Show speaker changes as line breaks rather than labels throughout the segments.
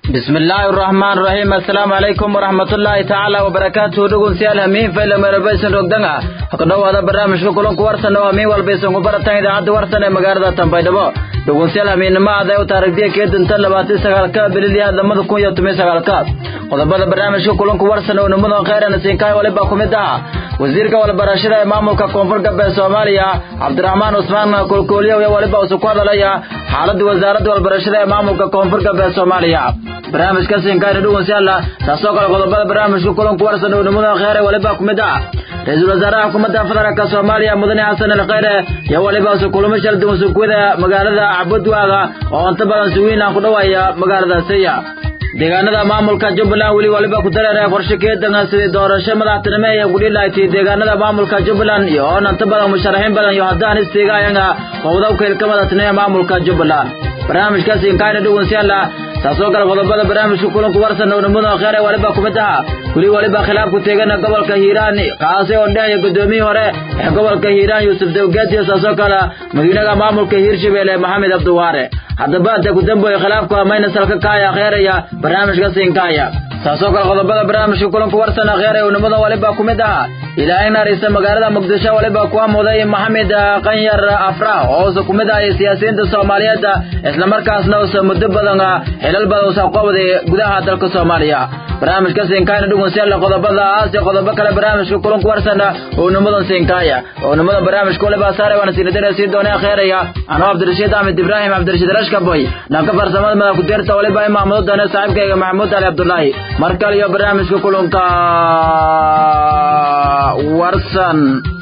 bismi illaahi araxmaan raxiim assalaamu calaykum waraxmatullaahi tacaala wabarakaatuhu dhegeystayaal hamiin fayla meerabaysan rogdanga ha ku dhowaada barnaamijka kulanku warsan oo hamiin walbaysan ku baratan idaacadda warsan ee magaalada tanbaydhabo dhegeystayaal hamiinnimo aday u taarigdiya keedinta labaatan sagaalka bililyaha lamada kun iyo toban sagaalka qodobada barnaamijka kulanku warsan oo nimadan kheyran siinkaay waliba ku mid ah wasiirka walbarashada ee maamulka koonfur galbeed soomaaliya cabdiraxmaan cusmaan kolkooliyow iyo waliba usu ku hadalaya xaaladda wasaaradda walbarashada ee maamulka koonfur galbeed soomaaliya barnaamijka siinkaayna dhegeystayaal taasoo kale qodobada barnaamijka kulanku warsan oo nimadan kheyre waliba ku mid ah ra-iisul wasaaraha xukuumadda federaalk soomaaliya mudane xasan al kheyre iyo waliba usu kulamo shal duwan sukuwada magaalada cabudwaaga oo inta badan suwiin aan ku dhawaaya magaalada saya deegaanada maamulka jubbaland weli waliba ku dareeraya qorshe keedanka sidii doorasho madaxtinimo ee gudhilayti deegaanada maamulka jubbaland iyo oon inta badan musharaxiin badan iyo haddaan istiigayanga qowdawka ilka madaxtinimo ee maamulka jubbaland barnaamijkaasi inkaayna dhegeystayaal taasoo kale qodobada barnaamijka kulanku warsan oo nimadan kheyre waliba ku mid aha weli waliba khilaaf ku teegana gobolka hiiraan kaasi oo dhehaya gudoomiyii hore ee gobolka hiiraan yuusuf dawgeed iyo taasoo kale madiinaha maamulka hiirshabelle maxamed abdiwaare haddaba inta ku dambeeya khilaafku amayna salka kaaya kheeraya barnaamijka siinkaaya taasoo kale qodobada barnaamijka kulanku warsan kheeraya oo nimadan waliba ku mid aha ilaahay naarisa magaalada muqdisho waliba ku amuday maxamed qanyar afrah oo usa ku mid ahay siyaasiyiinta soomaaliyeed islamarkaasna usa muddo badan xilal badan usa qabday gudaha dalka soomaaliya barnaamijka siinkaayna dhegeystayaal qodobadaas iyo qodobo kale barnaamijka kulanku warsan oo nimadan siinkaaya oo nimadan barnaamijka waliba saaray waana siinadana sii doonaa kheeraya anoo cabdirashiid axmed ibraahim cabdirashiid rashkaboy dhanka farsamada madax ku-deerta waliba imaamudo doona saaxiibkayga maxamuud ali cabdulaahi mar kale iyo barnaamijka kulanka warsan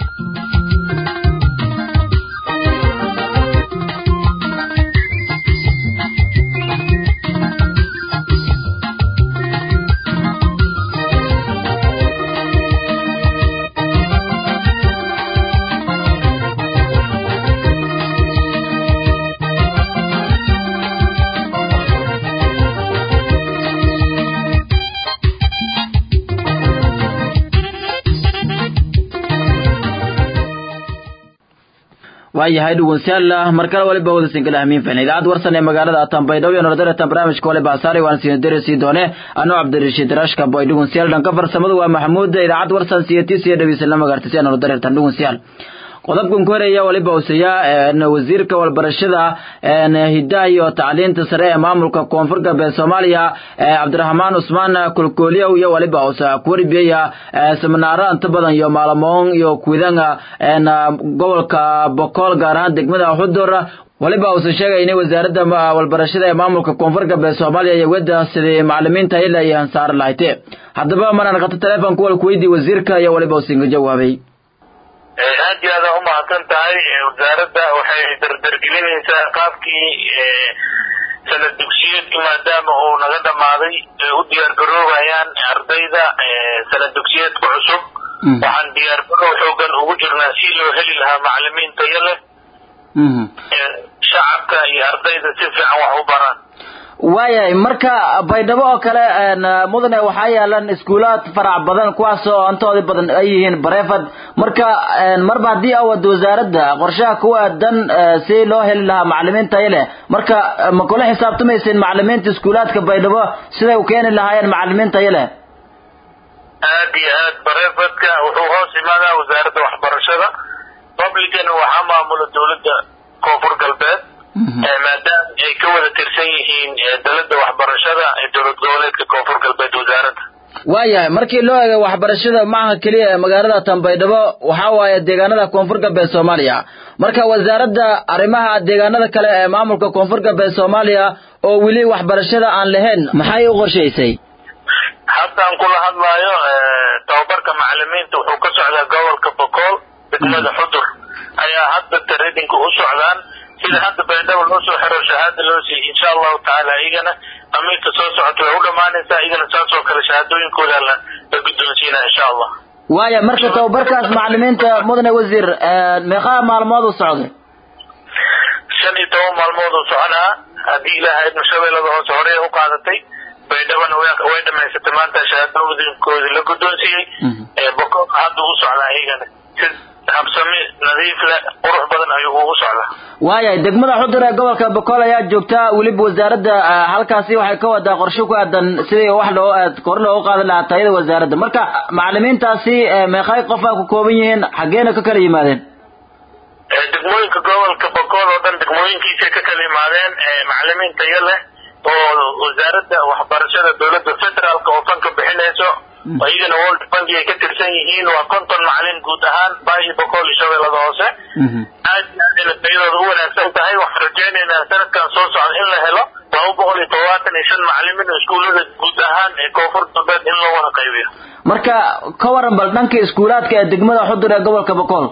waayahay dhegeystayaal mar kale waliba wada sinkala hamiin ficna idaacad warsan ee magaalada tanbaydhabo iyo nordaretan barnaamijka waliba asaari waan siin darasi doone anoo cabdirashiid rashka boy dhegeystayaal dhanka farsamada waa maxamuud idaacad warsan siyatis iyo dhegeysan la magartay nordaretan dhegeystayaal qodobkan ku horeeya waliba usaya wasiirka walbarashada hidaha iyo tacliinta sare ee maamulka koonfur galbeed soomaaliya cabdiraxmaan cusmaan kolkooliyow iyo waliba usa kuwarbiyaya seminaaro inta badan iyo maalamoon iyo kuidanga gobolka bokool gaar ahaan degmada xudur waliba uusan sheegay inay wasaaradda walbarashada ee maamulka koonfur galbeed soomaaliya iyo weda sidii macalimiinta ila iyo hansaar lahayte haddaba maraan qato telefonka walku weydii wasiirka iyo waliba usinga jawaabay
aad iyo aada umahadsan tahay wasaaradda waxay dardargelinaysaa qaabkii sanad dugsiyeedkii maadaama uu naga dhamaaday u diyaar garoobayaan ardayda sanad dugsiyeedka cusub waxaan diyaar garoow xoogan ugu jirnaa si loo heli lahaa macalimiin tayo leh shacabka iyo ardayda si fiican wax u baraan
waayahay marka baydhabo oo kale mudane waxaa yaalan iskuulaad farac badan kuwaasoo antooda badan ay yihiin bareefad marka marba haddii awad wasaaradda qorshaha ku aadan si loo heli lahaa macalimiin tayo leh marka ma kula xisaabtamaysin macalimiinta iskuulaadka baydhabo siday u keeni lahaayeen macalimiin tayo leh
aad iyo aad bareefadka wuxuu hoos imaadaa wasaaradda waxbarashada publicana waxaa maamula dowladda koonfur galbeed maadaama ay ka wada tirsan yihiin dalada waxbarashada ee dowlad goboleedka koonfur galbeed wasaaradda
waayahay markii loo eegay waxbarashada maaha keliya ee magaalada tanbaydhabo waxaa waaye deegaanada koonfur galbeed soomaaliya marka wasaaradda arrimaha deegaanada kale ee maamulka koonfur galbeed soomaaliya oo weli waxbarashada aan lahayn maxay u qorshaysay
haddaan kula hadlaayo tababarka macalimiinta wuxuu ka socdaa gobolka bokool degmada xudur ayaa hadda taredinka u socdaan sida hadda baydhabo loo soo xiro shahaada loo siiyey insha allahu tacaala iyagana amiirka soo socota way u dhammaanaysaa iyagana saas oo kale shahaadooyinkooda la la guddoonsiinaa insha allah
waaya marka tababarkaas macalimiinta mudane wasiir meeqaa maalmood u socday
shan iyo toban maalmood uu soconaa haddii ilaahay idma shabeellada hoose horey u qaadatay baydhabana way dhamaysatay maanta shahaadooyinkoodii la guddoonsiiyey bokoolka hadda u socdaa iyagana si habsami nadiif leh qurux badan ayuu ugu socdaa
waayahay degmada xudur ee gobolka bokool ayaa joogta weliba wasaaradda halkaasi waxay ka wadaa qorshe ku aadan sidii wax loo kor loogu qaadi lahaa tayada wasaaradda marka macalimiintaasi meeqay qof a ku kooban yihiin xaggeena ka kala yimaadeen
degmooyinka gobolka bokool oo dhan degmooyinkiisay ka kala yimaadeen macalimiin tayo leh oo wasaaradda waxbarashada dowladda federaalka oo fanka bixinayso iyagana world bank ay ka tirsan yihiin waa konton macalin guud ahaan baahi bokool iyo shabeellada hoose aad iyo aad ina tayadooda u wanaagsan tahay waxaan rajaynaynaa sanadkan soo socda in la helo laba boqol iyo todobaatan iyo shan macalimiin oo iskuullada guud ahaan ee koonfur galbeed in loo wada qaybiyo
marka ka waran bal dhanka iskuulaadka ee degmada xudur ee gobolka bokool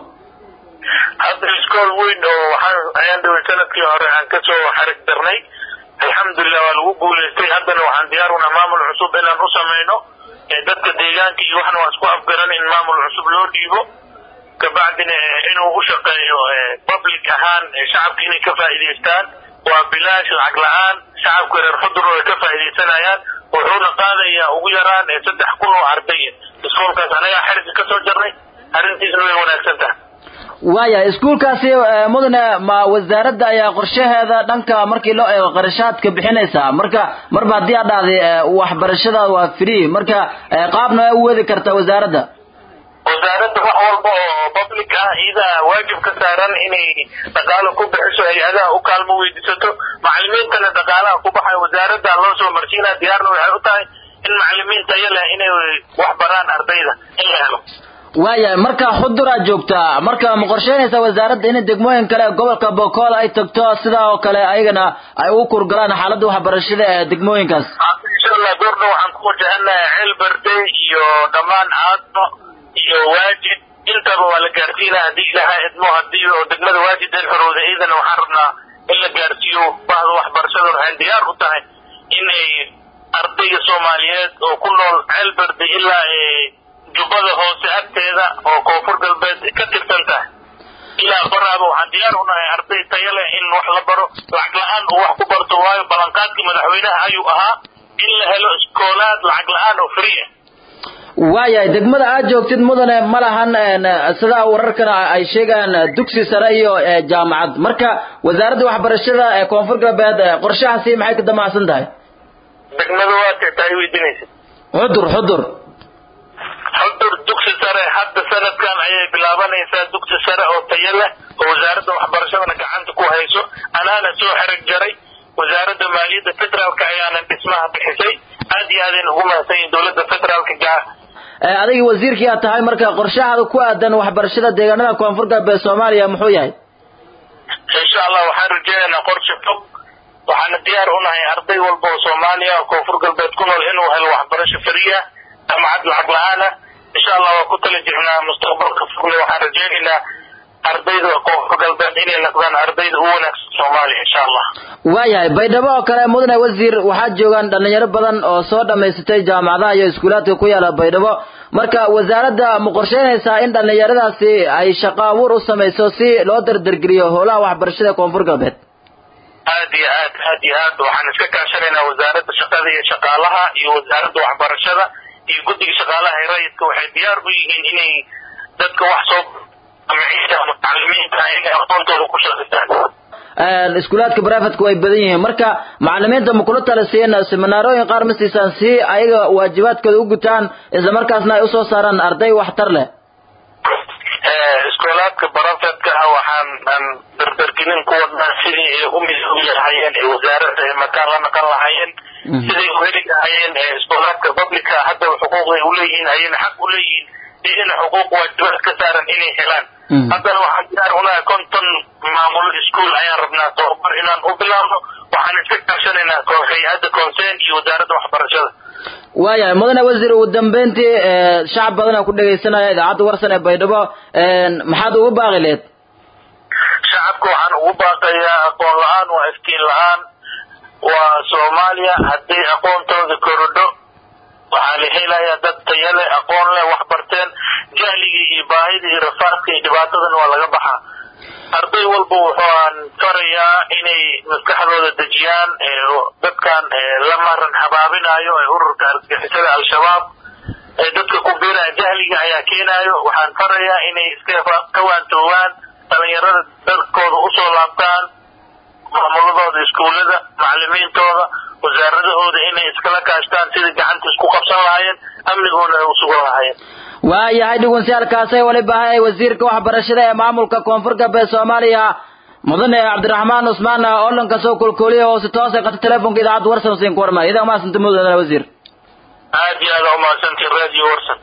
hadda iskool weyn oo waxaan ayaan dhaway sanadkii hore aan kasoo xarig darnay alxamdulilah waa lagu guulaystay haddana waxaan diyaarunaa maamul cusub inaan u samayno dadka deegaanka iyo waxna waa isku afgaran in maamul cusub loo dhiibo kabacdina inuu u shaqeeyo public ahaan shacabka inay ka faa'iidaystaan waa bilaash lacag la-aan shacabka reer xudur ay ka faa'iidaysanayaan wuxuuna qaadayaa ugu yaraan saddex kun oo ardaya iskoolkaas anagaa xerigga kasoo jarnay arrintiisna way wanaagsan tahay
waayahay iskuulkaasi mudane ma wasaaradda ayaa qorshaheeda dhanka markii loo eego qarashaadka bixinaysaa marka marba haddii aad dhahday waxbarashada waa free marka qaabna waa u wadi kartaa wasaaradda
wasaaradda wax walba oo public ah iyadaa waajib ka saaran inay dhaqaalo ku bixiso hay-adaha u kaalmo weydiisato macalimiintana dhaqaalaha ku baxay wasaaradda loo soo marsiinaa diyaarna waxay u tahay in macalimiin tayo leh inay wax baraan ardayda in la helo
waayahay marka xuduraa joogtaa marka ma qorsheynaysaa wasaaradda in degmooyin kale gobolka bokool ay tagto sidaa oo kale ayagana ay u kurgalaan xaaladda waxbarashada ee degmooyinkaas
insha allah doorna waxaan ku wajahanahay ceel berde iyo dhammaan caadno iyo waajid intaba waa la gaarsiinaa haddii ilaha idmo hadii oo degmada waajid el xorowda iidana waxaan rabnaa in la gaarsiiyo bahda waxbarashada waxaan diyaar u tahay in ay ardayga soomaaliyeed oo ku nool ceel berde ilaa jubbada hoose agteeda oo koonfur galbeed ka tirsan tahay ilaa baraaba waxaan diyaar u nahay arday tayo leh in wax la baro lacag la-aan uu wax ku barto waayo ballanqaadkii madaxweynaha ayuu ahaa in la helo iskoolaad lacag la-aan oo free ah
waayahay degmada aad joogtid mudane ma lahan sidaa wararkana ay sheegaan dugsi sare iyo jaamacad marka wasaaradda waxbarashada ee koonfur galbeed qorshahaasi maxay ka damacsan tahay
degmada waa tirtaa ay weydiinaysa
xudur xudur
xudur dugsi sare hadda sanadkan ayay bilaabanaysaa dugsi sare oo tayo leh oo wasaaradda waxbarashadana gacanta ku hayso anaana soo xereg jaray wasaaradda maaliyadda federaalka ayaana dhismaha bixisay aad iyo aadayna ugu mahadsan yihin dowladda federaalka gaa
adiga wasiirkii aad tahay marka qorshahaada ku aadan waxbarashada deegaanada koonfur galbeed soomaaliya muxuu yahay
insha allah waxaan rajeynaynaa qorshe fog waxaana diyaar u nahay arday walba oo soomaaliya oo koonfur galbeed ku nool inuu helo waxbarasho fariya jaamacad lacag la-aana insha allah waa ku tala jirnaa mustaqbalka fogle waxaan rajeynaynaa ardayda koonfur galbeed inay noqdaan ardayda ugu wanaagsan soomaaliya insha allah
waayahay baydhabo oo kale mudane wasiir waxaa joogaan dhalinyaro badan oo soo dhammaysatay jaamacadaha iyo iskuulaadka ku yaala baydhabo marka wasaaradda ma qorsheynaysaa in dhallinyaradaasi ay shaqo abuur u samayso si loo dardargeliyo howlaha waxbarashada koonfur galbeed
aad iyo aad aad iyo aad waxaan iska kaashanaynaa wasaaradda shaqada iyo shaqaalaha iyo wasaaradda waxbarashada iyo guddiga shaqaalaha ee rayidka waxay diyaar u yihiin inay dadka wax soo amaciisa mutacalimiinta inay aqoontooda ku shaqeystaan
iskuulaadka brifadka way badan yihiin marka macalimiinta ma kula talisiin seminaarooyin qaar ma siisaan si ayaga waajibaadkooda u gutaan isla markaasna ay usoo saaraan arday waxtar leh
iskoolaadka barafedka ah waxaan aan dardargelin ku wadnaa sidii ay u midoobi lahaayeen ee wasaaradda ay makaan la naqan lahaayeen siday u heli lahaayeen iskoolaadka publica hadda xuquuqday uleeyihiin ayayna xaq u leeyihiin iyana xuquuq waajibaad ka saaran inay helaan haddana waxaan diyaar unahay konton maamulo iskuol ayaan rabnaa tababar inaan u bilaabno waxaan iska kaashanaynaa hay-adda conseen iyo wasaaradda waxbarashada
waayahay mudane wasiir ugu dambeyntii shacab badana ku dhegaysanaya idaacadda warsan ee baydhabo maxaad ugu baaqi leed
shacabka waxaan ugu baaqayaa aqoon la-aan waa iftiin la-aan waa soomaaliya haddii aqoontooda korodho waxaa la helayaa dad tayale aqoon leh wax barteen jahligii iyo baahidii iyo rafaadka iyo dhibaatadan waa laga baxaa arday walba wuxuaan farayaa inay maskaxdooda dejiyaan dadkan la maran habaabinayo ee ururka argagixisada al-shabaab ee dadka ku biiraya jahliga ayaa keenayo waxaan farayaa inay iska ka waantoowaan dhalinyarada dadkooda usoo laabtaan iskuullada macalimiintooda wasaaradahooda inay iskala kaashtaan sidai gacanta isku qabsan lahaayeen amnigoona ay u sugan lahaayeen
waayahay dhugunsiyaalkaasay weliba ahay wasiirka waxbarashada ee maamulka koonfur galbeed soomaaliya mudane cabdiraxmaan cusmaan oolanka soo kulkuuliya oo si toos ay qata telefonka idaacadda warsan siin ku warmaya idaa maasanta mudane wasiir
aad iyo aad umahadsantiin radio warsan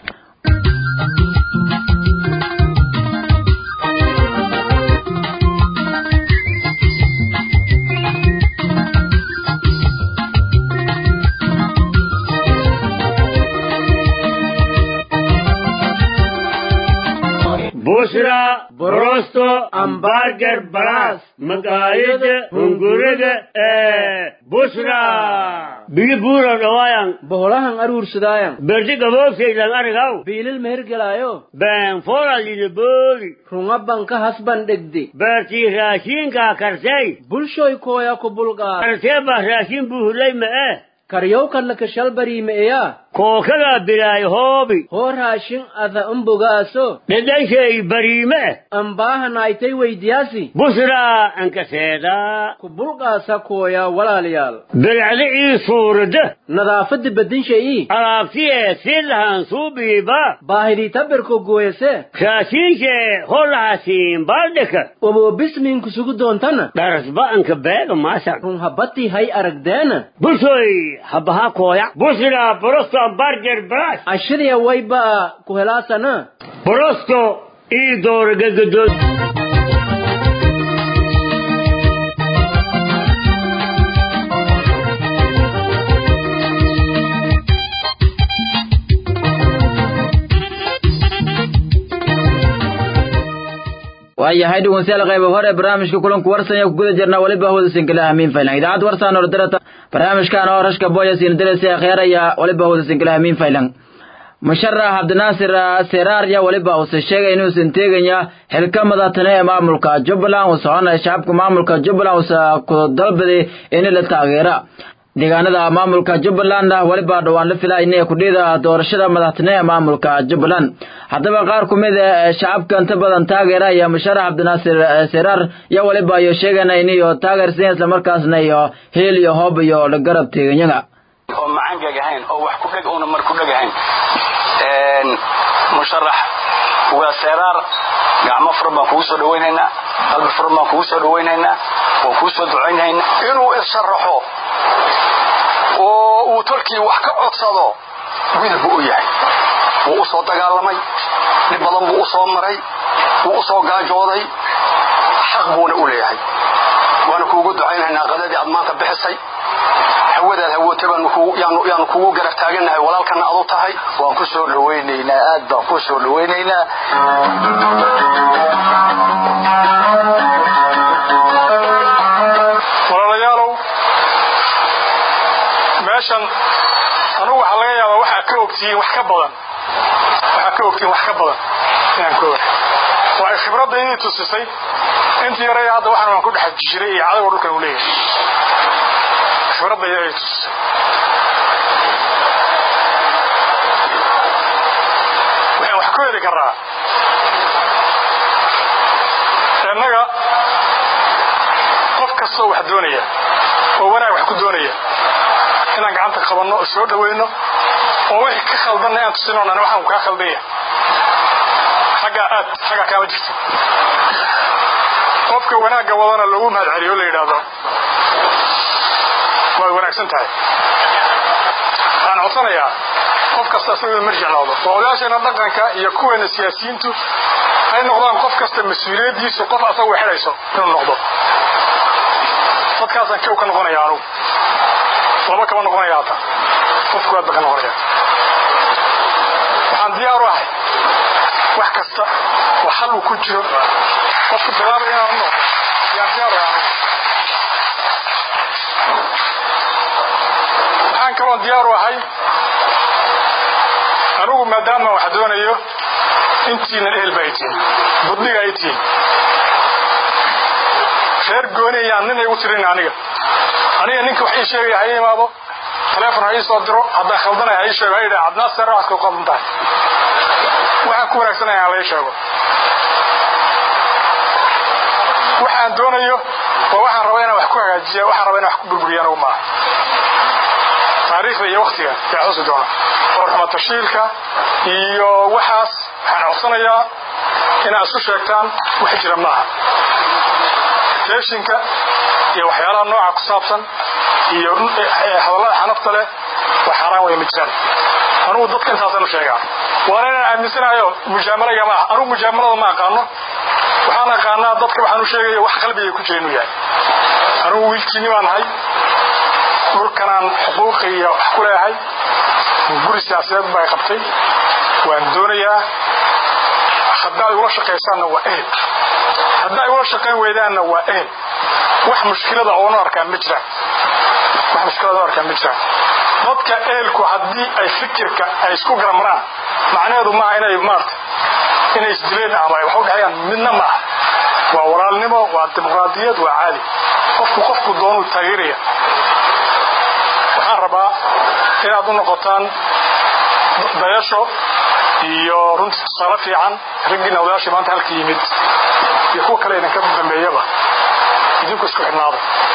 بشرى بروستو امبارجر براس مقايد هنغورغ بشرى بيجي بورا روايان
boholahan aruursadaayan
برجي قبوكي لنغرغو
biilil mehergelaayo
بان فورا لنبولي
runga banka hasban dhegde
برتي راشين كا كرسي
bulshoy kooya ku bulqaad
كرسي با راشين بوهلي ما
karyowkanlaka shalbariimeeya
كوكا بلاي هوبي
hoo raashin ada umbogaaso
لديشي بريمة
ambaahanaaytay weydiyaasi
بشرى انك سيدا
ku bulqaasa kooya walaalayaal
بالعلي صورده
nadaafadda bedinshayii
alaabtiye si lahan suubiiba
baahidii tabirko gooyase
raashiinke holahaasiin baaldhika
oboobismiinku sugu doontana
dharasba'anka beega maashan
run habbatii hay aragdeena
bulshoy habaha kooya bushra borosto barger bras
ashiriya wayba ku helaasana
borosto ii dooragagadod
waayahay dhegeystayaal qayb hore barnaamijka kulanku warsan ku guda jirnaa weliba hawada sinkalaha amiin faylan idaacad warsan oo darata barnaamijkan oo rashka boyas in dalasi akhyaraya weliba hawada sinkalaha amiin faylan musharax cabdinaasir seraar ya weliba uu sheegay inuusan teegaya xilka madaxtane ee maamulka jubbaland uu soconaya shacabka maamulka jubbaland uusa ku dalbaday in la taageera deegaanada maamulka jubbaland weliba dhowaan la filaa inay kudhida doorashada madaxtine ee maamulka jubbaland haddaba qaar ku mid a shacabka inta badan taageera iyo musharax cabdinaasir seraar iyo weliba iyo sheegana inayo taageersan islamarkaasna iyo heel iyo hoob iyo la garab teeganyaga
oo macangag ahayn oo wax ku dheg una mar ku dheg ahayn musharax waa seeraar gacmo furan baan kugu soo dhawaynaynaa qalbi furan baan kugu soo dhawaynaynaa waan kuu soo ducaynaynaa
inuu isharaxo oo uu tolkii wax ka codsado wiil buu u yahay wuu u soo dagaalamay dhib badan buu u soo maray wuu u soo gaajooday xaq buuna u leeyahay waana kuugu ducaynaynaa qadadii aad maanta bixisay hawadaad hawootay yaanu kugu garab taagannahay walaalkana adu tahay
waan ku soo dhawaynaynaa aad baan ku soo dhawaynaynaa
walaalayaalow meeshan anugu waxaa laga yaabaa waxaa ka ogtihiin wax ka badan waxaa ka ogtihiin wax ka badan inaan ka oga waa khibradda inay tusisay intii yaray hadda waxaan waan ku dhex jiray iyo cadawga dhulkan uu leeyahay khibradda ayay tusisay waxaan wax ku heli karaa innaga qof kastoo wax doonaya oo wanaag wax ku doonaya inaan gacanta qabanno oo soo dhawayno oo wixii ka khaldanna aan tusino nan waxaan kaa khaldanya xaggaa aad xaggaa kaama jirto qofka wanaagga wadana loogu mahad celiyo la yidhaahdo waad wanaagsan tahay waxaan codsanayaa qof kasta isagoo marjic noqdo oo odayaasheena dhaqanka iyo kuweena siyaasiyiintu ay noqdaan qof kasta mas-uuliyaddiisu qof asagu xidhayso inuu noqdo dadkaasaan kow ka noqonaya anugu laba kama noqonaya hata qof kuwaad ba ka noqonaya waxaan diyaar u ahay wax kasta oo xal uu ku jiro qofka bilaabay inaan noqdo yaan diyaar u ahay anugu waxaan kaloon diyaar u ahay anigu maadaama wax doonayo intiinan ehel ba ay tihiin budniga ay tihiin reer gooni ayaan nin igu tirin aniga aniga ninka wax ii sheegaya ha ii imaado taleefon ha ii soo diro haddaan khaldanay ha ii sheego ha yidhaha cadnaa seera waxaad ku qaldan tahay waxaan ku wanaagsanaya ha la ii sheego waxaan doonayo waa waxaan rabaa inaan wax ku hagaajiya waxaan rabaa inaan wax ku burburiya anagu maaha taariikhda iyo waktiga yaa xusi doona warxuma tashiilka iyo waxaas waxaan codsanayaa inaad isu sheegtaan wax jira maaha teeshinka iyo waxyaalaha nooca ku saabsan iyo hadallada xanafta leh waa xaaraan way ma jiraan anugu dadka intaasaan u sheegaa waana inaan aaminsanayo mujaamalaga maaha anugu mujaamalada ma aqaano waxaan aqaanaa dadka waxaan u sheegaya wax qalbiga ku jira inuu yahay anugu wiilkiinni baan nahay dhulkanaan xuquuqi iyo wax ku leeyahay guri siyaasadeed baa qabtay waan doonayaa haddaad igula shaqaysaanna waa ehel haddaa igula shaqayn weydaanna waa ehel wax mushkilada oonu arkaan ma jiraan wax mushkilada oo arkaan ma jiraan dadka ehelku haddii ay fikirka ay isku garamaraan macnaheedu maaha inay maarta inay isdileen ama ay wax u dhexeeyaan midna maaha waa walaalnimo waa dimuqraadiyad waa caadi qofku qofku doonuu taageeraya waxaan rabaa inaad u noqotaan dayasho iyo runtii tusaale fiican raggiina odayaashii maanta halka yimid iyo kuwa kale idinka dambeeyaba idinku isku xidhnaada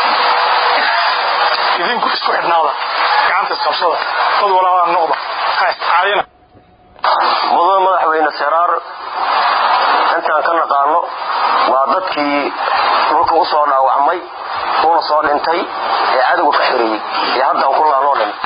idinku isku xidhnaada gacanta isqabsada dad walaalaa noqda ha iscaayina
mudan madaxweyne seraar intaan ka naqaano waa dadkii dhulka u soo dhaawacmay una soo dhintay ee cadowga ka xiriyey ee haddaan ku laanoo dhin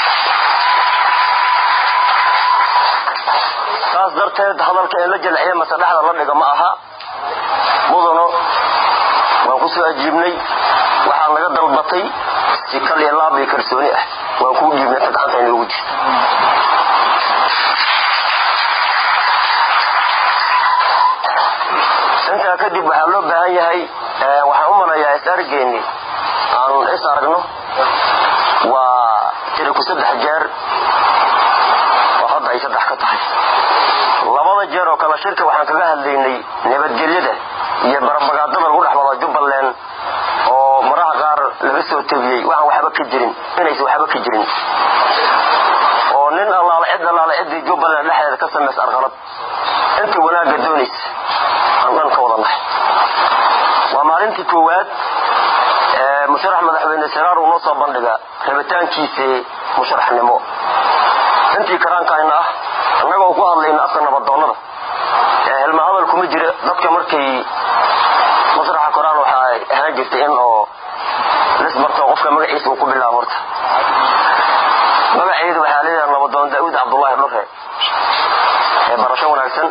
saas darteed hadalka in la jalciya mase dhexda la dhiga ma aha mudano waan ku soo ajiibnay waxaa naga dalbatay si kal iyo laab iyo kalsooni ah waan kuu dhiibnay inta gacanta inoogu jirto intaa kadib waxaa loo baahan yahay waxaan u manayaa is argeenni aan is aragno waa tiriku saddex jeer oo hadda ay saddex ka tahay labada jeer oo kale shirka waxaan kaga hadlaynay nabadgelyada iyo barabagaadada lagu dhex wado jubbaland oo maraha qaar laga soo tebiyey waxaan waxba ka jirin inaysan waxba ka jirin oo nin allaala cid allaala ciddii jubbaland dhexdeeda ka samaysa arqalad inta wanaagga doonaysa aan dhan ka wadannahay waa maalintii koowaad ee musharax madaxweyne siraar uu noo soo bandhiga rabitaankiisii musharaxnimo intii karaankayna ah annagoo ku hadlayna afka nabadoonnada ee helma hadal kuma jira dadka markay masraxa koraan waxaa ahaan jirtay in oo lisbarto qofka magaciisa uu ku bilaabo horta magaceedu waxaa leeyahay nabadoon daa'uud cabdullaahi dhurre ee barasho wanaagsan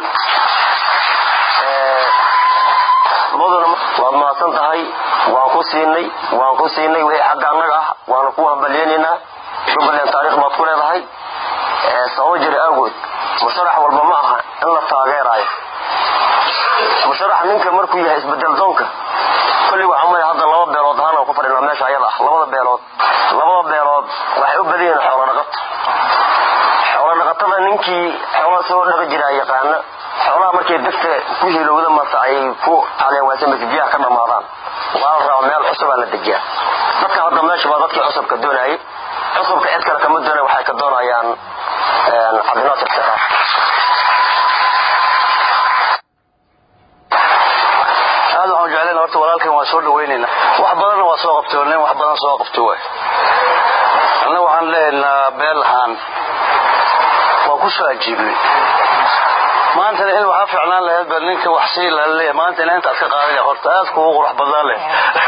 mudana waad mahadsan tahay waan ku siinay waan ku siinay wixii xagga annaga ah waanu ku hambalyeynaynaa jubbaland taariikh baad ku leedahay sababo jira awgood musharax walba ma aha in la taageeraayo musharax ninka markuu yahay isbedel doonka kulli waxaa maya hadda laba beelood ahaan aan ku fadhinaa meesha ayada ah labada beelood labada beelood waxay u badan yihiin xoolo dhaqato xoolo dhaqatada ninkii xoolaha soo dhaqi jiraa yaqaana xoolaha markay degta ku hilowda mase ay ku caleewaasan mase biyaha ka dhammaadaan waa la rabaa meel cusubaa la dejiyaa dadka hadda meesha waa dadkii cusubka doonayay cusubka cid kale kama doonay waxay ka doonayaan cabdinaasir seraar
aad waxaan jeclayna horta walaalkan waan soo dhaweynayna wax badanna waa soo qabtay nin wax badan soo qabtay waay annaga waxaan leeyahnaa beel ahaan waa ku soo ajiibnay maantana in waxaa ficnaan lahayd ba ninka wax sii laleeyahay maanta ina intaad ka qaadaya horta aad kugu qurux badnaan leh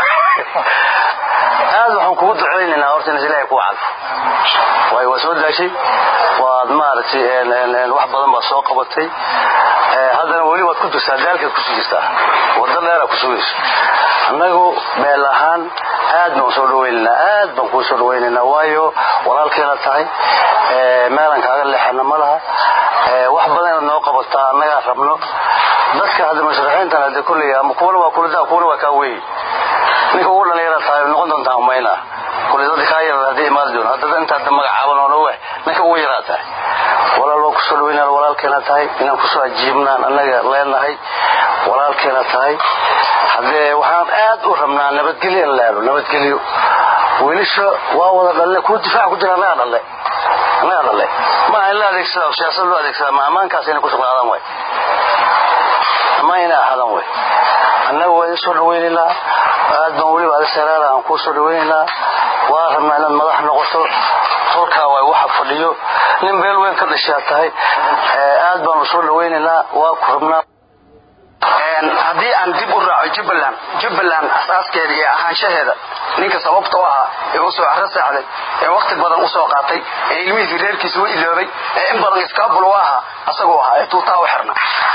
aad waxaan kugu ducaynaynaa horta inas ilaahay kuu cadfo waayo waa soo daashay waad maaragtay wax badan baad soo qabatay haddana weli waad ku jirtaa daalkaad kusii jirtaa wadda dheeraa ku sugayso annagu meel ahaan aad baan soo dhawaynaynaa aad baan kuu soo dhawaynaynaa waayo walaalkeena tahay meelan kaaga leexana ma laha wax badan inaad noo qabataa annagaa rabno dadka hadda musharaxiintan hadde kulley ama kuwana waa kulidaa kuwana waa kaa weyi ninka ugu dhalinyara tahay noqon doontaa umayna kulli dadka kaa yarar haddii imaadi doon hadda intaad magacaaban oo dhawah ninka ugu yaraa tahay walaal waa kusoo dhaweynaan walaalkeena tahay inaan kusoo ajiibnaan annaga leenahay walaalkeena tahay haddee waxaan aad u rabnaa nabadgelyo in leelo nabadgelyo wiilasha waa wada dhalle kuwa difaac ku jira annagaa dhalle annagaa dhalle maaha in la adeegsada siyaasad loo adeegsada ma ammaankaas inay ku sugnaadaan way ammaan inay ahaadaan way annaga waa idin soo dhaweynaynaa aad baan seeraara aan kuu soo dhawaynaynaa waa rabnaa inaad madax noqoto tolkaa waay waxa fadhiyo nin beel weyn ka dhashaa tahay aad baanu soo dhawaynaynaa waa ku rabnaa
haddii aan dib u raaco jubbaland jubbaland asaaskeeda iyo ahaanshaheeda ninka sababta u ahaa ee u soo caro saacday ee wakti badan u soo qaatay ee ilmihiisii reerkiisa u iloobay ee in badan iskaabul u ahaa asagoo ahaa ee tuutaa u xirna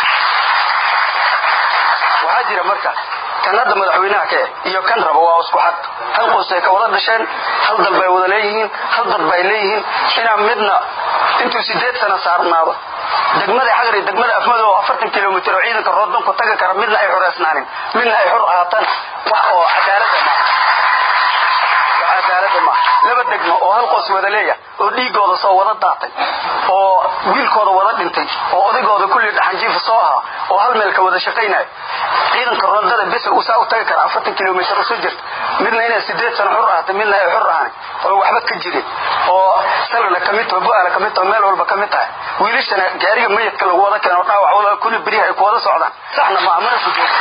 waxaa jira marka kan hadda madaxweynaha ka eh iyo kan raba waa isku xad hal qoys ay ka wada dhasheen hal dal bay wada leeyihiin hal dad bay leeyihiin inaan midna intuu sideed sano saarnaado degmada xagri degmada afmado oo afartan kilomitr oo ciidanka roodonku taga kara midna ay xureysnaanin midna ay xur ahaataan wax oo cadaalada maaha wax cadaalada maaha laba degmo oo hal qoys wada leeya oo dhiigooda soo wada daatay oo wiilkooda wada dhintay oo odaygooda kulli dhaxanjiifa soo ahaa oo hal meel ka wada shaqaynaya ciidanka roondada bes uu saa u tagi kara afartan kilomitr usoo jirta midna inay sideed sano xur ahaatay midna ay xur ahaani oo waxba ka jirin oo salana ka mid taho bu-aala ka mid taho meel walba ka mid tahay wiilashana gaariga mayadka lagu wada keeno dhaawacooda kulli beriha ay ku wada socdaan saxna maaha mana ku jooga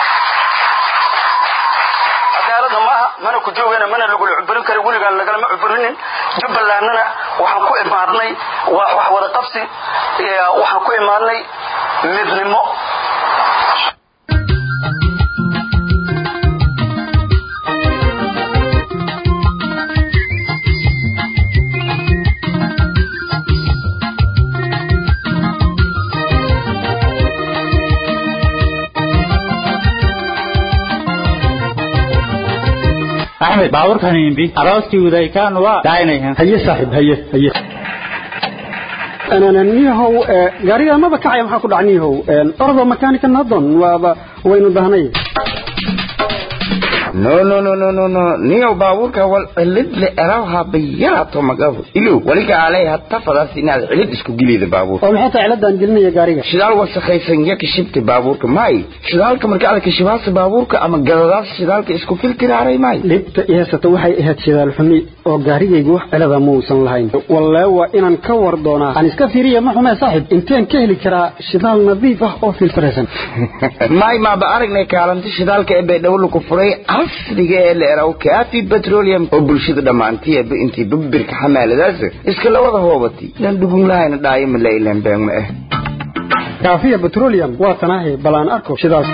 cadaaladna maaha mana ku joogana mana lagula cuburin kara weligaan lagalama cuburinin jubbalandna waxaan ku imaadnay wax wada qabsi waxaan ku imaadnay midnimo
axmed baabuurkan imbi arooskii udaykaan waa daaynayan
haye saaxiib haye haye niyahow gaariga maba kacaya maxaa ku dhaca niyahow ordo makanika nadon waaba waynu dahnay
no no no no no no niyow baabuurka wal cilid le eraw habayarato magabo ilow waliga alay hatta fadaas inaad cilid isku gelida baabuur
oo maxay tahay ciladan gelinaya gaariga
shidaal wasakhaysan ya kashibta baabuurka may shidaalka marka aad kashibaasa baabuurka ama gadadaas shidaalka isku filtiraaray may
dhibta ihaysata waxay ahayd shidaal xumi oo gaarigaygu wax cilada muusan lahayn wallee waa inaan ka war doonaa aan iska fiiriya ma xumee saaxib inteen ka heli karaa shidaal nadiif ah oo filtiraysan
may maaba aragnay kaalinta shidaalka ee baydhabo ku furay casriga ee la eraw kaafi petroleum oo bulshada dhammaantiiba intii babirka xamaaladaas iska lawada hoobatay lan dhugun lahayna dhaayo ma la ilaan been ma ah
kaafiya petroleum waa tanaahi bal aan arko shidaal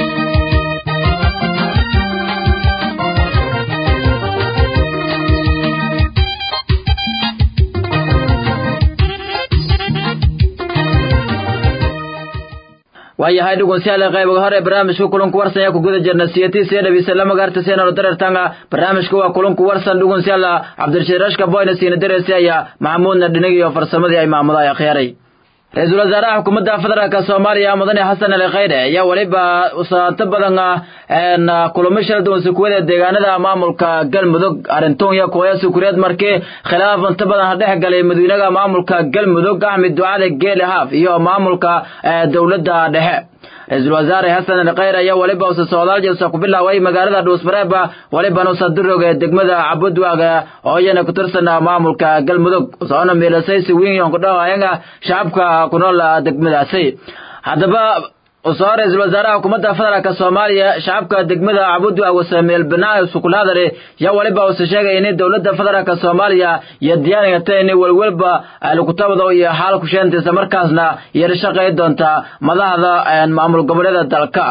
waayahay dhegeystayaal qaybiga hore barnaamijka kulanku warsan ayaa ku guda jirna siyatiisa dhawisa lama gaarta seenano dareertanga barnaamijka waa kulanku warsan dhegeystayaal cabdirashiid rashka boyna siina dareersi ayaa maxamuudna dhinigi iyo farsamadii ay maamuda ay khiyaaray ra-iisul wasaaraha xukuumadda federaalka soomaaliya mudane xasan ali khayre ayaa weliba usaato badan kulamo shala duwan sukuwada deegaanada maamulka galmudug arintoonya kooya sukureed markii khilaaf inta badan dhex galay madaxweynaha maamulka galmudug axmed ducale geele haaf iyo maamulka dowladda dhexe ra-iisul wasaare xasan ali khayre ayaa weliba usa socdaal jeesa ku bilaaway magaalada dhuusmareeba welibana usa duroga degmada cabudwaaga oo iyana ku tirsan maamulka galmudug usoona miilasay si weyn ku dhawaayanga shacabka ku nool degmadaasi haddaba usoo ra-iisul wasaaraha xukuumadda federaalka soomaaliya shacabka degmada cabudwaaga wasameel banaa sukulaadare yaa weliba usa sheegay in dowladda federaalka soomaaliya iyo diyaanigata in welwelba lakutabado iyo xaal kusheentaysa markaasna yara shaqay doonta madaxda maamul goboleeda dalka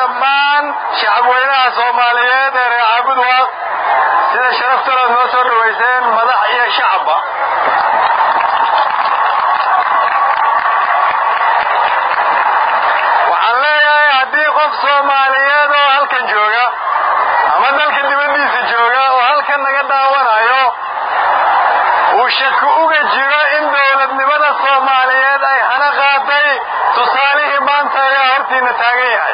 dhammaan shacabweynaha soomaaliyeed ee reer caabudwaaq sida sharaftalood noo soo dhawayseen madax iyo shacabba waxaan leeyahay haddii qof soomaaliyeed oo halkan jooga ama dalka dibaddiisa jooga oo halkan naga daawanayo uu shaki uga jiro in dowladnimada soomaaliyeed ay hana qaaday tusaalihii maanta ayaa hortiina taagan yahay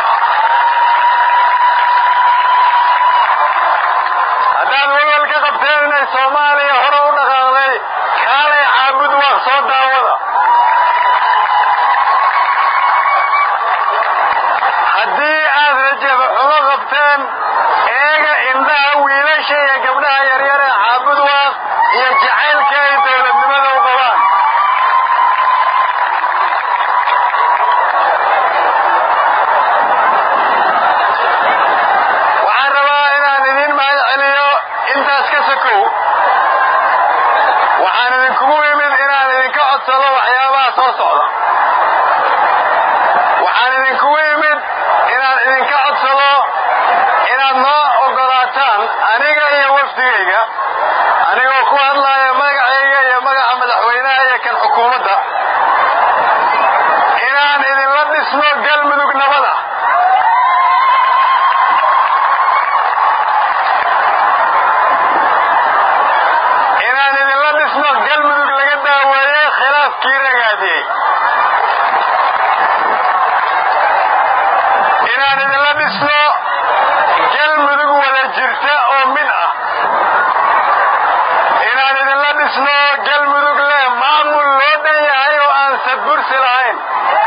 haddaad walwal ka qabteen inay soomaaliya hore u dhaqaaqday kaalay caabud waaq soo daawada haddii aad rajaba xumo qabteen eega indhaha wiilasha iyo gabdhaha yaryar ee caabud waaq iyo jacaylka ay dowladnimada u qabaan waxaan rabaa inaan idin mahad celiyo intaas ka sokow waxaan idinkugu imid inaan idinka codsado waxyaabaha soo socda waxaan idinkugu imid inaan idinka codsado inaad noo oggolaataan aniga iyo wafdigayga anigoo ku hadlaaya magacayga iyo magaca madaxweynaha iyo kan xukuumadda inaan idinla dhisno galmudug nabada inaan idinla dhisno galmudug laga daaweeyey khilaafkii ragaadiyey inaan idinla dhisno galmudug wada jirta oo mid ah inaan idinla dhisno galmudug leh maamul loo dhan yahay oo aan sadbursi lahayn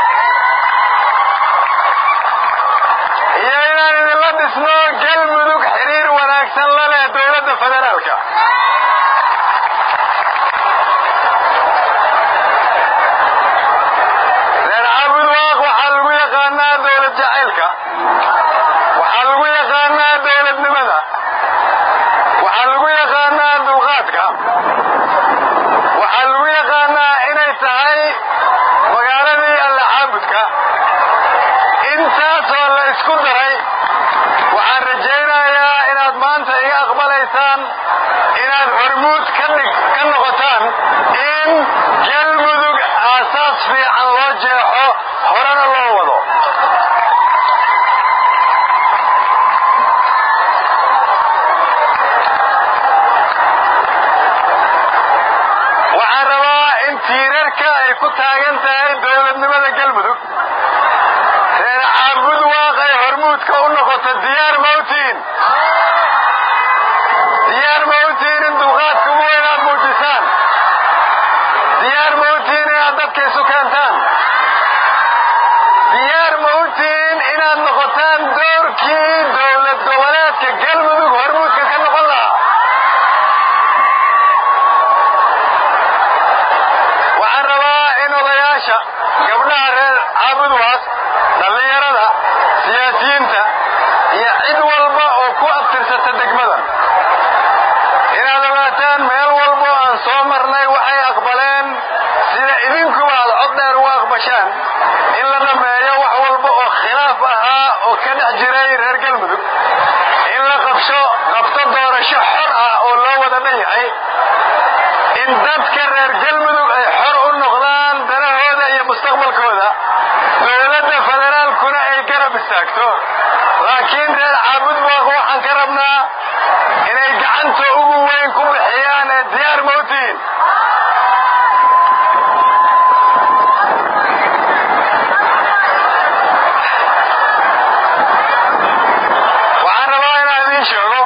iyo inaan idinla dhisno galmudug xiriir wanaagsan la leh dowladda federaalka reer caabud waaq waxaa lagu yaqaanaa dowlad jacaylka waxaa lagu yaqaanaa dowladnimada waxaa lagu yaqaanaa dulqaadka waxaa lagu yaqaanaa inay tahay magaaladii alla caabudka intaasoo la isku daray waxaan rajaynayaa inaad maanta iga aqbalaysaan inaad hormuud ka dhig ka noqotaan in galmudug aasaas fiican loo jeexo horena loo wado waxaan rabaa in tiirarka ay ku taagan tahay dowladnimada galmudug reer caabud waaq ay hormuudka u noqoto diyaar mawtiin diyaar mawtiin in dulqaadka ugu weyn aad muujisaan diyaar mawtiin inaad dadka isu keentaan diyaar mawtiin inaad noqotaan doorkii dowlad goboleedka galmudug hormuudka ka noqon lahaa waxaan rabaa in odayaasha gabdhaha reer caabud waaq dhallinyarada siyaasiyiinta iyo cid walba oo ku abtirsata degmadan inaad ogaataan meel walbo aan soo marnay waxay aqbaleen sida idinkuba aad cod dheer u aqbashaan in la dhammeeyo wax walba oo khilaaf ahaa oo ka dhex jiray reer galmudug in la qabsho qabto doorasho xor ah oo loo wada dhan yahay in dadka reer galmudug ay xor u noqdaan danahooda iyo mustaqbalkooda dowladda federaalkuna ay garab istaagto laakiin reer caabud waaq waxaan ka rabnaa inay gacanta ugu weyn ku bixiyaan ee diyaar mawtiin waxaan rabaa inaan idiin sheego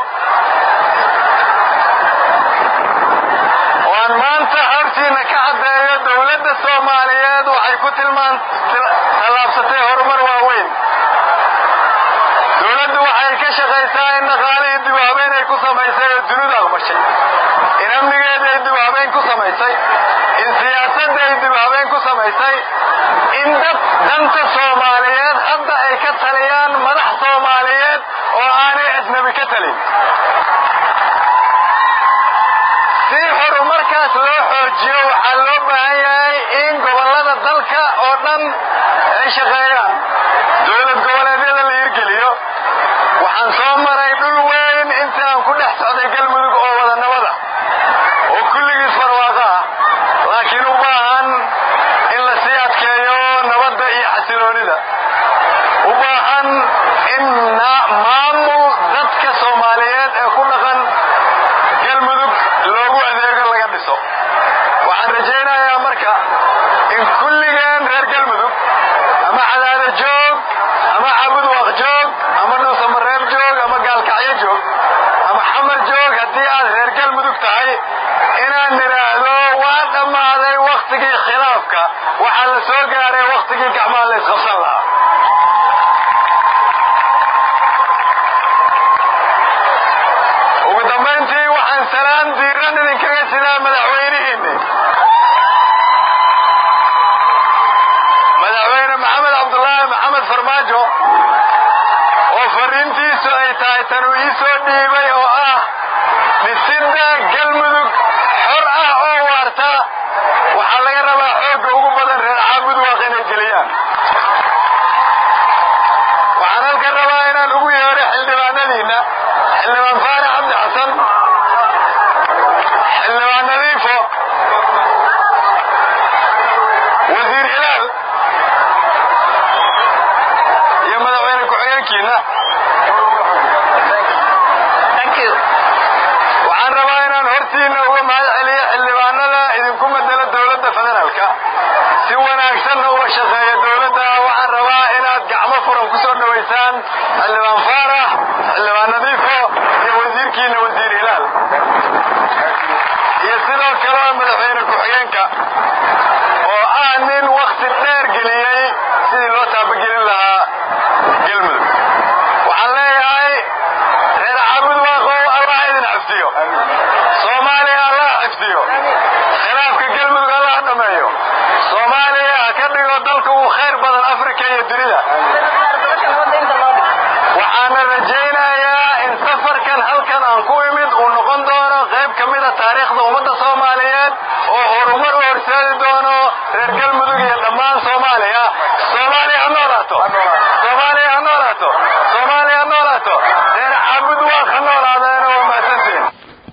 oo aan maanta hortiina ka caddeeyo dowladda soomaaliyeed waxay ku tilmaan tallaabsatay horumar waaweyn dowladdu waxay ka shaqaysaa in dhaqaalihii dib u habeyn ay ku samaysay oo dunidu aqbashay in amnigeeda ay dib u habeyn ku samaysay in siyaasadda ay dib u habeyn ku samaysay in dad danta soomaaliyeed hadda ay ka taliyaan madax soomaaliyeed oo aanay ajnabi ka talin si horumarkaas loo xoojiyo waxaa loo baahan yahay in gobollada dalka oo dhan ay shaqeeyaan dowlad goboleedyada la hirgeliyo
iyo xasiloonida u baahan in maamul dadka soomaaliyeed ee ku dhaqan galmudug loogu adeego laga dhiso waxaan rajaynayaa marka in kulligeen reer galmudug ama cadaado joog ama cabudwaq joog ama dhuusamareeb joog ama gaalkacyo joog ama xamar joog haddii aad reer galmudug tahay inaan nidhaahdo waa dhammaaday wakhtigii khilaafka waxaa la soo gaaray wakhtigii gacmaha la isqabsan lahaa ugu dambayntii waxaan salaan diiran idinkaga sidaa madaxweynihiinni madaxweyne maxamed cabdulaahi maxamed farmaajo oo fariintiisu ay tahay tan uu ii soo dhiibay oo ah dhisidda galmudug xor ah oo waarta waxaa laga rabaa xoogga ugu badan reer caabudwaaq inay geliyaan waxaan halkan rabaa inaan ugu yeedho xildhibaanadiinna xildhibaan faarax cabdi xasan xildhibaan nadiifo wasiir hilaal iyo madaxweyne ku-xigeenkiina waxaan rabaa inaan hortiinna uga mahad celiyo xildhibaanada idinku madelo dowladda federaalka si wanaagsanna uga shaqeeya dowladda waxaan rabaa inaad gacmo furan ku soo dhowaysaan xildhibaan faarax xildhibaan nadiifo iyo wasiirkiina wasiir hilaal iyo sidoo kale madaxweyne ku-xigeenka oo ah nin wakhti dheer geliyey sidii loo taabagelin lahaa galmudug waxaan leeyahay reer caabudwaaqow allah idin xifdiyo soomaaliya allah xifdiyo khilaafka galmudug allah dhameeyo soomaaliya ha ka dhigo dalka ugu khayr badan afrika iyo dunida waxaana rajaynayaa in safarkan halkan aan ku imid uu noqon doono qayb ka mida taariikhda ummadda soomaaliyeed oo horumar u horseedi doono reer galmudug iyo dhammaan soomaaliya soomaaliya ha noolaato soomaaliya ha noolaato soomaaliya ha noolaato reer caabudwaaq ha noolaadeena waa mahadsantiin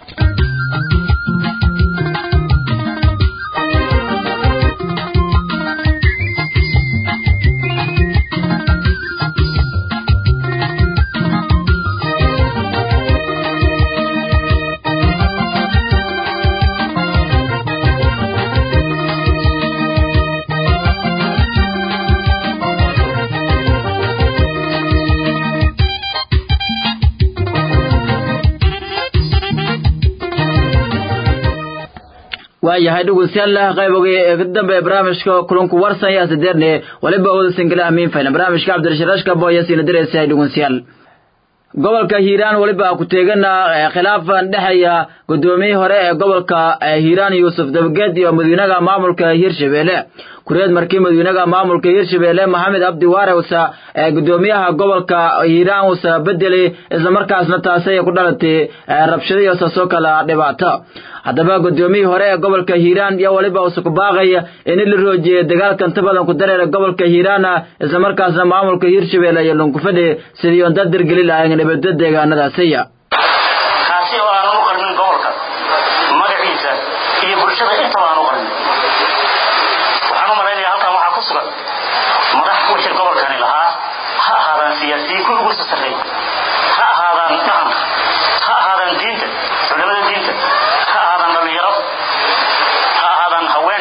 waayahay dhegeystayaal qayboga ee ka dambeeya barnaamijka kulanku warsan yaa sideerne waliba wada singila amiin fayna barnaamijka cabdirasharaashka booyasiina diraysa dhegeystayaal gobolka hiiraan weliba ku teegana khilaafan dhexeeya gudoomiyihii hore ee gobolka hiiraan yuusuf dabageed iyo madaxweynaha maamulka hirshabelle kureed markii madaxweynaha maamulka hirshabelle maxamed abdi waare usa gudoomiyaha gobolka hiiraan usa bedelay islamarkaasna taasay ku dhalatay rabshado iyo saasoo kala dhibaato haddaba gudoomiyihii hore ee gobolka hiiraan iyo waliba usa ku baaqaya in la roojiyay dagaalka inta badan ku dareera gobolka hiiraan islamarkaasna maamulka hirshabelle iyo lunkufadhi sidii on dad dirgeli lahayn dhibaato deegaanadaasiya
kaasi oo aan u qarnin gobolka magaciisa iyo bulshada intaba aan u qarnin waxaan u malaynayaa halkan waxaa ku sugan madax wixii gobolkani lahaa ha ahaadaan siyaasiyiin kuwii ugu sarreey ha ahaadaan dhaqanka ha ahaadaan diinta culimada diinta ha ahaadaan dhallinyaro ha ahaadaan haween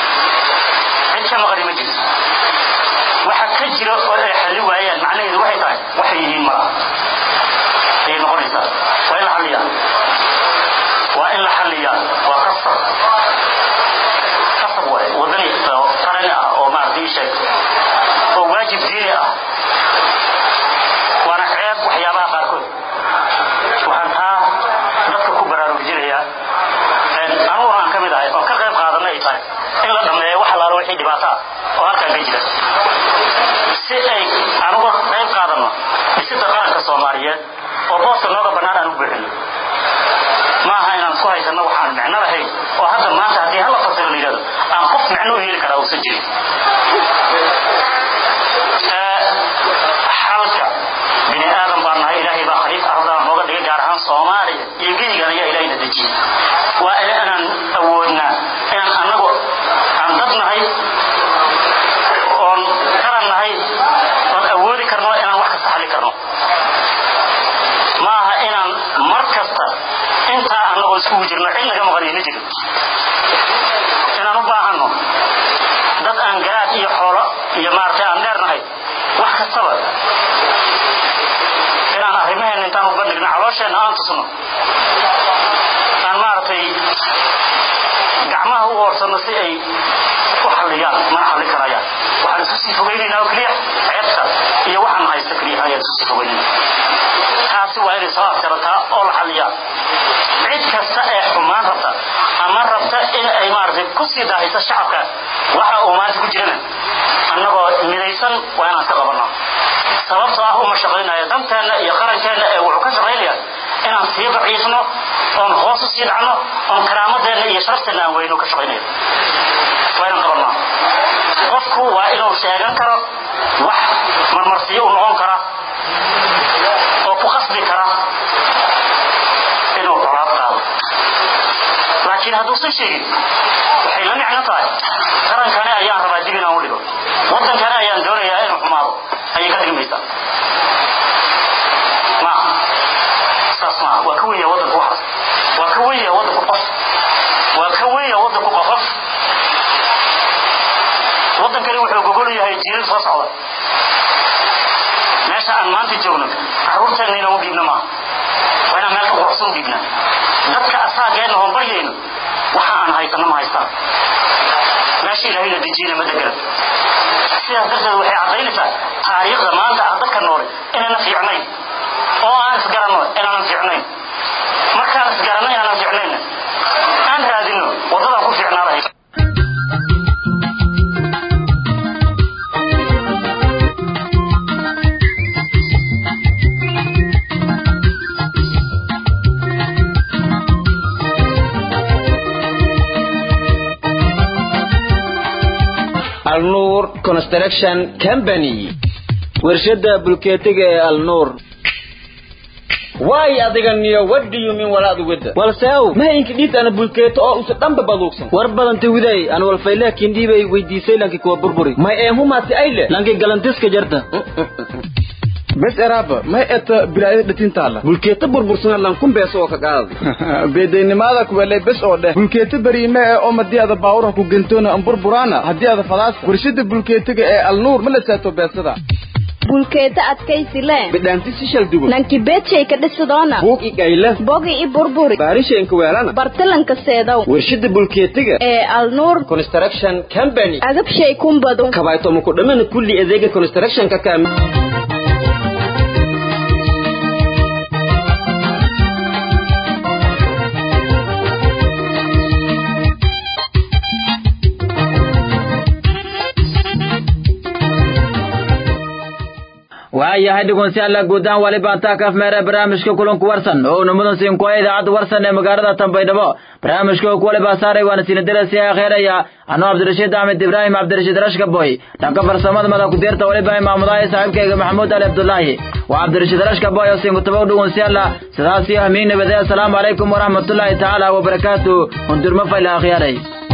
cid ka maqani ma jirto waxa ka jira oo ay xalli waayaan macnaheedu waxay tahay waxay yihiin malaha ayay noqonaysaa waa in la xalliyaa waa in la xalliyaa waa qasab qasab waaye wadani oo qarani ah oo maaragtay ii sheeg oo waajib diini ah waana ceeb waxyaabaha qaarkood waxaan taa dadka ku baraarujinayaa aniguna aan ka mid ahay oo ka qayb qaadanna ay tahay in la dhammeeyo wax allaalo wixii dhibaato ah oo halkan ka jira si ay anuga qayb qaadanno dhisida qaranka soomaaliyeed oo booska nooga bannaan aan u buuxino ma aha inaan ku haysanno waxaan micno lahayn oo hadda maanta haddii hala fasiro la yidhahdo aan qof micno u heli karaa uusan jirin xalka bini aadan baan nahay ilaahay baa khaliif ardaa nooga dhigay gaar ahaan soomaaliya iyo geyigan ayaa ilaahayna dejiyey waa inaan awoodnaa inaan annagu aan dad nahay oon tusno aan maaragtay gacmaha u oorsano si ay u xalliyaan mana xalli karayaan waxaan isu sii fogaynaynaa oo keliya ceebta iyo waxaan haysta keliya ayaan isu sii fogaynayna taasi waa inay soo afjarataa oo la xalliyaa cid kasta ee xumaan rabta ama rabta in ay maaragtay ku sii daahayso shacabka waxa uu maanta ku jirana annagoo midaysan waa inaan iska qabanaa sababtoo ah uma shaqaynayo danteenna iyo qarankeenna ee wuxuu ka shaqaynayaa inaan sii daciifno oon hoos u sii dhacno oon karaamadeenna iyo sharafteenna aan weyno ka shaqaynayo waa inaan qabanaa qofku waa inuu sheegan karo wax marmarsiyo u noqon kara oo ku qasbi kara inuu colaad qaado laakiin hadduusan sheegin waxay la micno tahay qarankani ayaan rabaa dib inaan u dhigo waddankani ayaan doonayaa inuu xumaado ayay ka dhigmaysaa maaha saas maaha waa ka weynyaa waddanku waxaas waa ka weynyaa waddanku qof waa ka weynyaa waddanku qofof waddankani wuxuu gogol yahay jiilal soo socda meesha aan maanta joogno carruurteenna inaan u dhiibno maaha waa inaan meel ka quruxsan u dhiibnaa dadka asaageenna hoon baryayno waxa aan haysano ma haystaan meesha ilaahayna dejiyana ma degana sidaas darteed waxay caddaynaysaa taariikhda maanta ah dadka noole inayna fiicnayn oo aan isgaranno inaanan fiicnayn markaan isgaranno inaanan fiicnaynna aan raadinno waddadaan ku fiicnaa lahayd
alnuur construction company warshada bulkeetiga ee alnuur
waay adiga niyo what do you mean walaadu wada
walseow
mahayinka dhiibta ana bulkeeto oo usa dhanba baduugsan
war badanta widay aan walfayleh kindhiibay weydiisay lanki kuwa burburi
may eemumaasi ayle
lanki galantiska jarta
bes eraaba may eta bilaayada dhatintaala
bulkeeta burbursana lankun beeso oo ka qaada
beedaynimada kuwelay bes oo dheh bulkeeta beriime ee oo madii ada baawurha ku gentoona an burburaana haddii ada fadaasa warshada bulkeetiga ee alnuur ma la saato beesada
bulkeeta adkaysi le
bidhaanti si shal duwan
lanki beedshay ka dhisidoona
buug i gayle
bogi i burburi
baarishaenka weelana
bartalanka seedow
warshada bulkeetiga
ee alnuur
construction company
agabshay kumbadu
kabaytomo ku dhamana kulli adeega constructionka kaami
waayahay dhegeystayaal guud ahaan wali baan taa kaaf meere barnaamijka kulanku warsan oo uu mudan siin kuwa idaacadda warsan ee magaalada Tanbaydhabo barnaamijka oo kuwali baa saaray waana siin darasi akhiiraya anoo Cabdirashiid Ahmed Ibrahim Cabdirashiid Rashka boy dhanka farsamada madax ku deerta wali baa maamulaya saaxiibkayga Maxamuud Ali Abdullaahi waa Cabdirashiid Rashka boy oo siin kutabo dhegeystayaal sidaas iyo amiin nabadaya assalamu calaykum waraxmatullaahi tacaala wa barakaatuh undurma fayla akhiiray